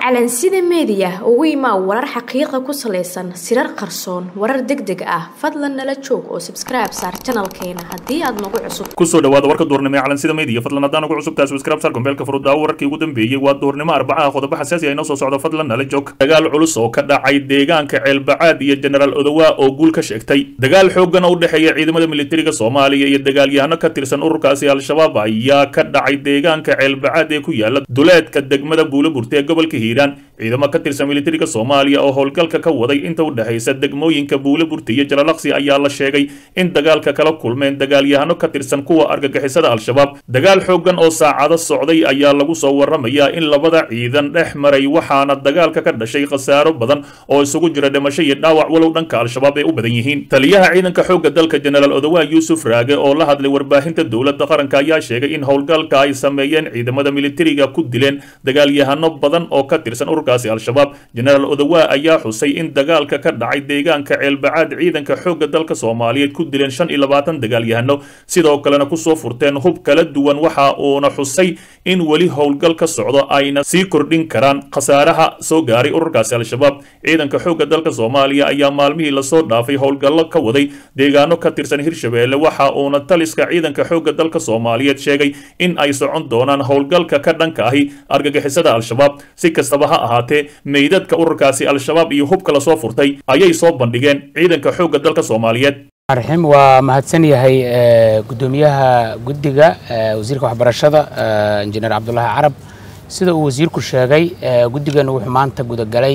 calansida meediya ugu imaa warar xaqiiqa ku salaysan sirar qarsoon warar deg deg ah fadlan nala joog oo sabskribe saar janalkeena haddii aad nagu cusub kusoo dhawaada warka duurnimo ee calansida media fadlan haddaan ugu cusub tahay subscribe sar kombeelka furudaawo wararkii ugu dambeeyey waa duurnimo arbacaha qodobo xasaasi ah inoo soo socdo fadlan nala joog dagaal culus oo ka dhacay deegaanka ceelbacaad iyo jenaraal odowa oo guul ka sheegtay dagaal xooggan oo u dhexeeya ciidamada militariga soomaaliya iyo dagaalyahano ka tirsan ururkaasi al-shabaab ayaa ka dhacay deegaanka ceelbacaad ee ku yaala duleedka degmada buulaburta ee gobolka hiiraan ciidamo ka tirsan militariga soomaaliya oo howlgalka ka waday inta u dhexaysa degmooyinka buulaburta iyo jalalaqsi ayaa la sheegay in dagaalka kala kulmeen dagaalyahano ka tirsan kuwa argagixisada al-shabaab dagaal xooggan oo saacado socday ayaa lagu soo waramayaa in labada ciidan dhex maray waxaana dagaalka ka dhashay khasaaro badan oo isugu jira dhimasho iyo dhaawac walow dhanka al-shabaab ay u badan yihiin taliyaha ciidanka xoogga dalka jenaraal odowa yuusuf raage oo la hadlay warbaahinta dowladda qaranka ayaa sheegay in howlgalka ay sameeyeen ciidamada militariga ku dileen dagaalyahano badan oo ka tirsan ururkaasi al-shabaab jenaraal odowa ayaa xusay in dagaalka ka dhacay deegaanka ceelbacaad ciidanka xoogga dalka soomaaliyeed ku dileen shan iyo labaatan dagaalyahano sidoo kalena kusoo furteen hub kala duwan waxa uuna xusay in weli howlgal ka socdo ayna sii kordhin karaan khasaaraha soo gaaray ururkaasi al-shabaab ciidanka xoogga dalka soomaaliya ayaa maalmihii lasoo dhaafay howlgallo ka waday deegaano ka tirsan hirshabeelle waxa uuna taliska ciidanka xoogga dalka soomaaliyeed sheegay in ay socon doonaan howlgalka ka dhanka ahi argagixisada al-shabaab si kastaba ha ahaatee meydadka ururkaasi al-shabaab iyo hubka lasoo furtay ayay soo bandhigeen ciidanka xoogga dalka soomaaliyeed raxiim waa mahadsan yahay guddoomiyaha guddiga wasiirka waxbarashada injineer cabdulaahi carab sida uu wasiirku sheegay guddiganu wuxuu maanta gudagalay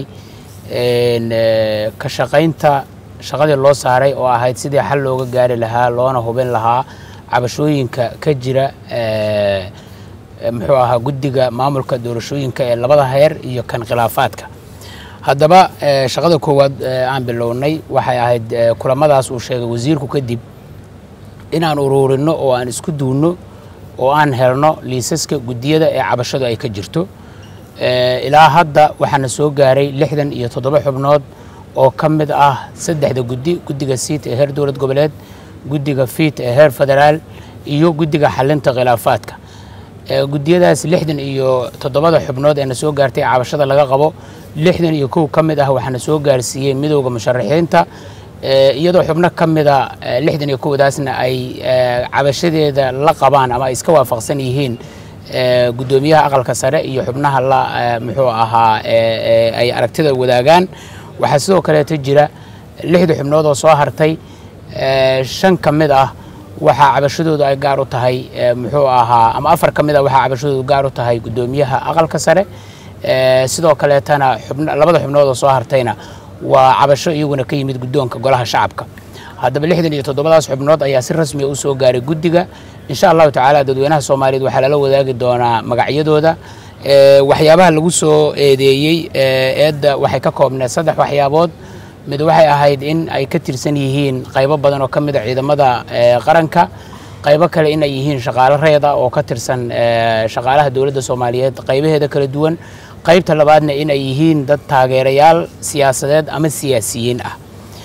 ka shaqaynta shaqadii loo saaray oo ahayd sidii xal looga gaari lahaa loona hubin lahaa cabashooyinka ka jira muxuu ahaa guddiga maamulka doorashooyinka ee labada heer iyo kan khilaafaadka haddaba shaqada koowaad aan bilownay waxay ahayd kulamadaas uu sheegay wasiirku kadib inaan uruurino oo aan isku duunno oo aan helno liisaska guddiyada ee cabashadu ay ka jirto ilaa hadda waxaana soo gaaray lixdan iyo toddoba xubnood oo ka mid ah saddexda guddi guddiga siit ee heer dowlad goboleed guddiga fiit ee heer federaal iyo guddiga xalinta khilaafaadka guddiyadaas lixdan iyo toddobada xubnood ee na soo gaartay cabashada laga qabo lixdan iyo kow ka mid ah waxaana soo gaarsiiyey midowda musharaxiinta iyadoo xubno ka mida lixdan iyo kowdaasna ay cabashadeeda la qabaan ama ay iska waafaqsan yihiin guddoomiyaha aqalka sare iyo xubnaha la muxuu ahaa ay aragtida wadaagaan waxaa sidoo kaleeto jira lixda xubnood oo soo hartay shan ka mid ah waxaa cabashadoodu ay gaar u tahay muxuu ahaa ama afar ka mid ah waxaa cabashadoodu gaar u tahay guddoomiyaha aqalka sare sidoo kaleetana labada xubnood oo soo hartayna waa cabasho iyaguna ka yimid guddoonka golaha shacabka haddaba lixdan iyo toddobadaas xubnood ayaa si rasmiya u soo gaaray guddiga insha allahu tacaala dadweynaha soomaaliyeed waxaa lala wadaagi doonaa magacyadooda waxyaabaha lagu soo eedeeyey eedda waxay ka koobneed saddex waxyaabood mid waxay ahayd in ay ka tirsan yihiin qaybo badan oo ka mid a ciidamada qaranka qaybo kale in ay yihiin shaqaalo reeda oo ka tirsan shaqaalaha dowladda soomaaliyeed qaybaheeda kala duwan qaybta labaadna in ay yihiin dad taageerayaal siyaasadeed ama siyaasiyiin ah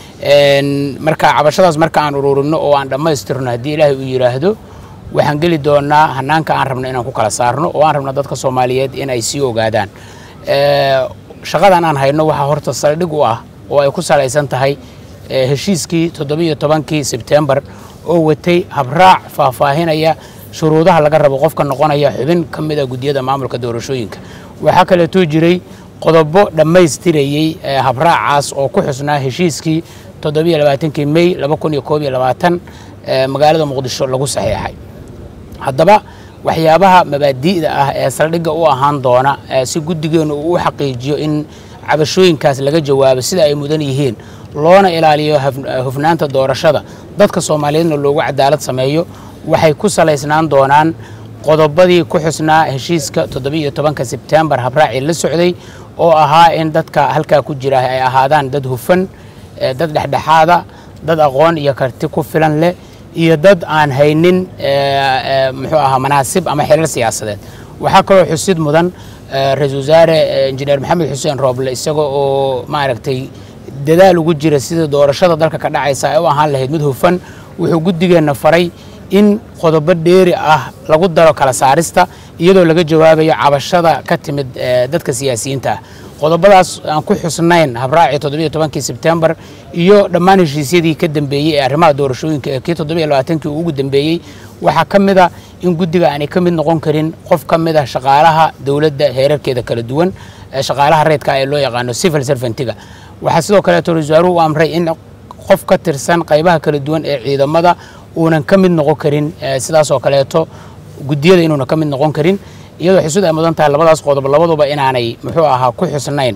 marka cabashadaas marka aan uruurino oo aan dhammaystirno haddii ilaahay uu yidhaahdo waxaan geli doonaa hanaanka aan rabno inaan ku kala saarno oo aan rabno dadka soomaaliyeed in ay sii ogaadaan shaqadan aan hayno waxaa horta saldhig u ah oo ay ku salaysan tahay heshiiskii toddobiiyo tobankii sebtembar oo watay habraac faahfaahinaya shuruudaha laga rabo qofka noqonaya xubin ka mid a guddiyada maamulka doorashooyinka waxaa kaleetoo jiray qodobo dhammaystirayey habraacaas oo ku xusnaa heshiiskii toddobiiyo labaatankii mey laba kun iyo koob iyo labaatan magaalada muqdisho lagu saxiixay haddaba waxyaabaha mabaadi'da ah ee saldhigga u ahaan doona si guddigeenu uu u xaqiijiyo in cabashooyinkaas laga jawaabo sida ay mudan yihiin loona ilaaliyo hufnaanta doorashada dadka soomaaliyeedna loogu cadaalad sameeyo waxay ku salaysnaan doonaan qodobadii ku xusnaa heshiiska toddobiiyo tobanka sebtembar habraacii la socday oo ahaa in dadka halkaa ku jira ay ahaadaan dad hufan dad dhexdhexaada dad aqoon iyo karti ku filan leh iyo dad aan haynin muxuu ahaa manaasib ama xilal siyaasadeed waxaa kaloo xusid mudan ra-iisul wasaare injineer maxamed xuseen rooble isaga oo maaragtay dadaal ugu jira sida doorashada dalka ka dhacaysa ay u ahaan lahayd mid hufan wuxuu guddigeenna faray in qodobo dheeri ah lagu daro kala saarista iyadoo laga jawaabayo cabashada ka timid dadka siyaasiyiinta ah qodobadaas aan ku xusnayn habraacii toddobiyo tobankii sebtembar iyo dhammaan heshiisyadii ka dambeeyey ee arrimaha doorashooyinka ee kii toddobiyo labaatankii ugu dambeeyey waxaa ka mid a in guddiga aanay ka mid noqon karin qof ka mid ah shaqaalaha dowladda heerarkeeda kala duwan shaqaalaha reedka ee loo yaqaano civil servantiga waxaa sidoo kaleeto ra-isul wasaaruhu u amray in qof ka tirsan qaybaha kala duwan ee ciidamada uunan ka mid noqon karin sidaas oo kaleeto guddiyada inuunan ka mid noqon karin iyadoo xisud ay mudan tahay labadaas qodob labaduba inaanay muxuu ahaa ku xusnayn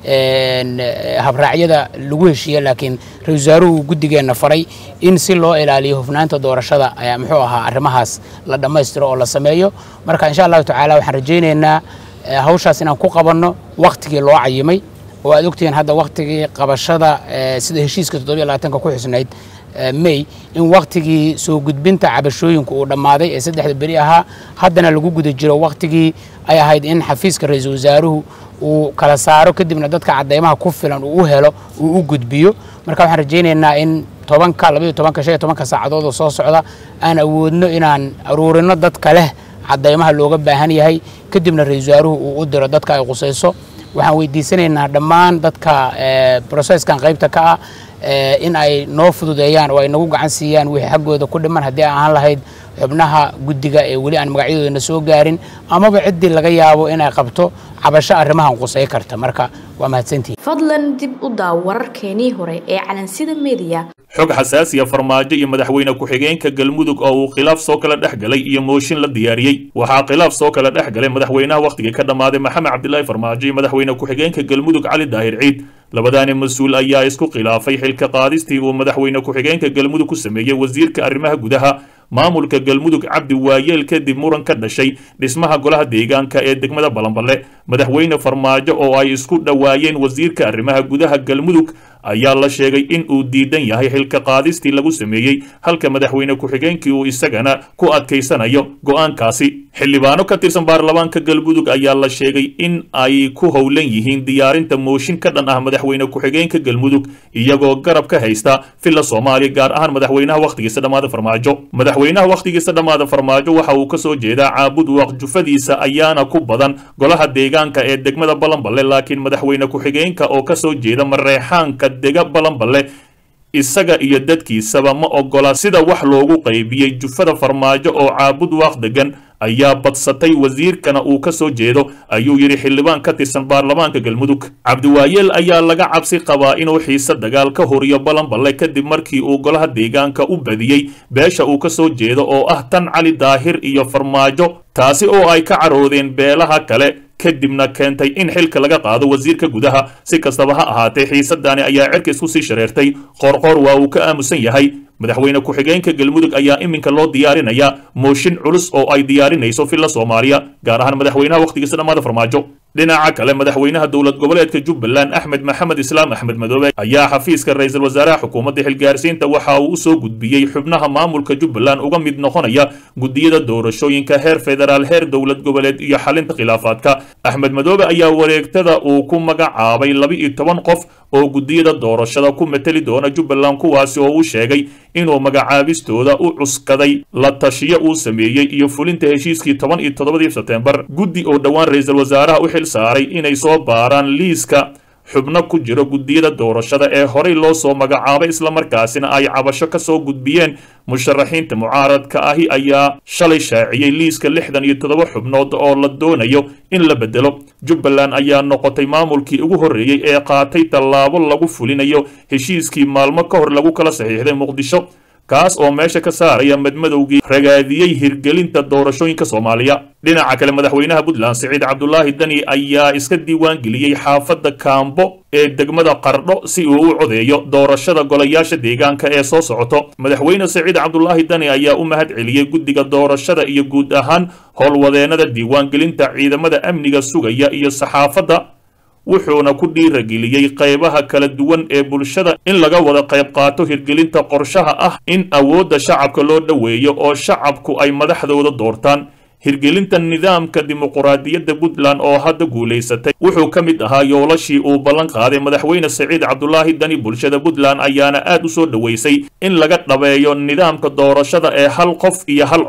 habraacyada lagu heshiiye laakiin ra-isul wasaaruhu guddigeenna faray in si loo ilaaliyo hufnaanta doorashada muxuu ahaa arrimahaas la dhammaystiro oo la sameeyo marka insha allahu tacaala waxaan rajaynaynaa hawshaas inaan ku qabanno wakhtigii loo cayimay oo aad ogtihiin hadda wakhtigii qabashada sida heshiiska toddobiyo labaatanka ku xusnayd may in wakhtigii soo gudbinta cabashooyinka uu dhammaaday ee saddexda beri ahaa haddana lagu guda jiro wakhtigii ay ahayd in xafiiska ra-iisul wasaaruhu uu kala saaro kadibna dadka cadeymaha ku filan uu u helo uu u gudbiyo marka waxaan rajaynaynaa in tobanka labaiyo tobanka shan iyo tobanka saacadood oo soo socda aan awoodno inaan aruurino dadka leh cadeymaha looga baahan yahay kadibna ra-iisul wasaaruhu uu u diro dadka ay qusayso waxaan weydiisanaynaa dhammaan dadka broseskan qaybta ka ah in ay noo fududeeyaan oo ay nagu gacan siiyaan wixii xaggooda ku dhiman haddii aan ahaan lahayd xubnaha guddiga ee weli aan magacyadoodana soo gaarin amaba ciddii laga yaabo inay qabto cabasho arrimahan qusay karta marka waa mahadsantihin fadlan dib u daaw wararkeenii hore ee calansida mediya xog xasaasiya farmaajo iyo madaxweyne ku-xigeenka galmudug oo uu khilaaf soo kala dhex galay iyo mooshin la diyaariyey waxaa khilaaf soo kala dhex galay madaxweynaha wakhtigii ka dhammaaday maxamed cabdilaahi farmaajo iyo madaxweyne ku-xigeenka galmudug cali daahir ciid labadaani mas-uul ayaa isku khilaafay xilka qaadistii uu madaxweyne ku-xigeenka galmudug ku sameeyey wasiirka arrimaha gudaha maamulka galmudug cabdi waayeel kadib muran ka dhashay dhismaha golaha deegaanka ee degmada balanballe madaxweyne farmaajo oo ay isku dhowaayeen wasiirka arrimaha gudaha galmudug ayaa la sheegay in uu diidan yahay xilka qaadistii lagu sameeyey halka madaxweyne ku-xigeenkii uu isagana ku adkaysanayo go'aankaasi xildhibaano ka tirsan baarlamaanka galmudug ayaa la sheegay in ay ku howlan yihiin diyaarinta mooshin ka dhan ah madaxweyne ku-xigeenka galmudug iyagoo garab ka haysta villa soomaaliya gaar ahaan madaxweynaha wakhtigiisa dhammaada farmaajo madaxweynaha wakhtigiisa dhammaada farmaajo waxa uu ka soo jeedaa caabud waq jufadiisa ayaana ku badan golaha deegaanka ee degmada balanballe laakiin madaxweyne ku-xigeenka oo ka soo jeeda mareexaanka dega balanballe isaga iyo dadkiisaba ma ogola sida wax loogu qaybiyey jufada farmaajo oo caabud waaq degan ayaa badsatay wasiirkana uu ka soo jeedo ayuu yidhi xildhibaan ka tirsan baarlamaanka galmudug cabdiwaayeel ayaa laga cabsi qabaa inuu xiise dagaal ka horiyo balanballe kadib markii uu golaha deegaanka u badiyey beesha uu ka soo jeedo oo ah tan cali daahir iyo farmaajo taasi oo ay ka caroodeen beelaha kale kadibna keentay in xilka laga qaado wasiirka gudaha si kastaba ha ahaatee xiisadani ayaa cerka isku sii shareertay qoorqoor waa uu ka aamusan yahay madaxweyne ku-xigeenka galmudug ayaa iminka loo diyaarinayaa mooshin culus oo ay diyaarinayso villa soomaaliya gaar ahaan madaxweynaha wakhtigiisa dhammaada farmaajo dhinaca kale madaxweynaha dowlad goboleedka jubbaland axmed maxamed islaam axmed madoobe ayaa xafiiska ra-iisul wasaaraha xukuumadda xilgaarsiinta waxa uu usoo gudbiyey xubnaha maamulka jubbaland uga mid noqonaya guddiyada doorashooyinka heer federaal heer dowlad goboleed iyo xalinta khilaafaadka axmed madoobe ayaa wareegtada uu ku magacaabay laba-iyo toban qof oo guddiyada doorashada ku mateli doona jubbaland kuwaasi oo uu sheegay inuu magacaabistooda u cuskaday la tashiyo uu sameeyey iyo fulinta heshiiskii toban iyo toddobadii sebteembar guddi oo dhowaan ra-iisul wasaaraha u xil saaray inay soo baaraan liiska xubno ku jiro guddiyada doorashada ee horey loo soo magacaabay islamarkaasina ay cabasho ka soo gudbiyeen musharaxiinta mucaaradka ahi ayaa shalay shaaciyey liiska lixdan iyo toddoba xubnood oo la doonayo in la bedelo jubbaland ayaa noqotay maamulkii ugu horreeyey ee qaatay tallaabo lagu fulinayo heshiiskii maalmo ka hor lagu kala saxiixday muqdisho kaas oo meesha ka saaraya madmadowgii ragaadiyey hirgelinta doorashooyinka soomaaliya dhinaca kale madaxweynaha puntland siciid cabdulaahi dani ayaa iska diiwaan geliyey xaafadda kaambo ee degmada qardho si uu u codeeyo doorashada golayaasha deegaanka ee soo socoto madaxweyne siciid cabdulaahi dani ayaa u mahad celiyey guddiga doorashada iyo guud ahaan howlwadeennada diiwaangelinta ciidamada amniga sugaya iyo saxaafadda wuxuuna ku dhiirageliyey qaybaha kala duwan ee bulshada in laga wada qayb qaato hirgelinta qorshaha ah in awoodda shacabka loo dhoweeyo oo shacabku ay madaxdooda doortaan hirgelinta nidaamka dimuquraadiyadda puntland oo hadda guulaysatay wuxuu ka mid ahaa yoolashii uu ballan qaaday madaxweyne siciid cabdulaahi dani bulshada puntland ayaana aad u soo dhoweysay in laga dhabeeyo nidaamka doorashada ee hal qof iyo hal cod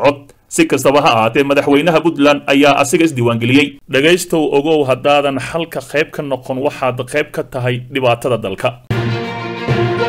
si kastaba ha ahaatee madaxweynaha puntland ayaa asiga isdiiwaangeliyey dhegaystow ogow haddaadan xalka qayb ka noqon waxaad qayb ka tahay dhibaatada dalka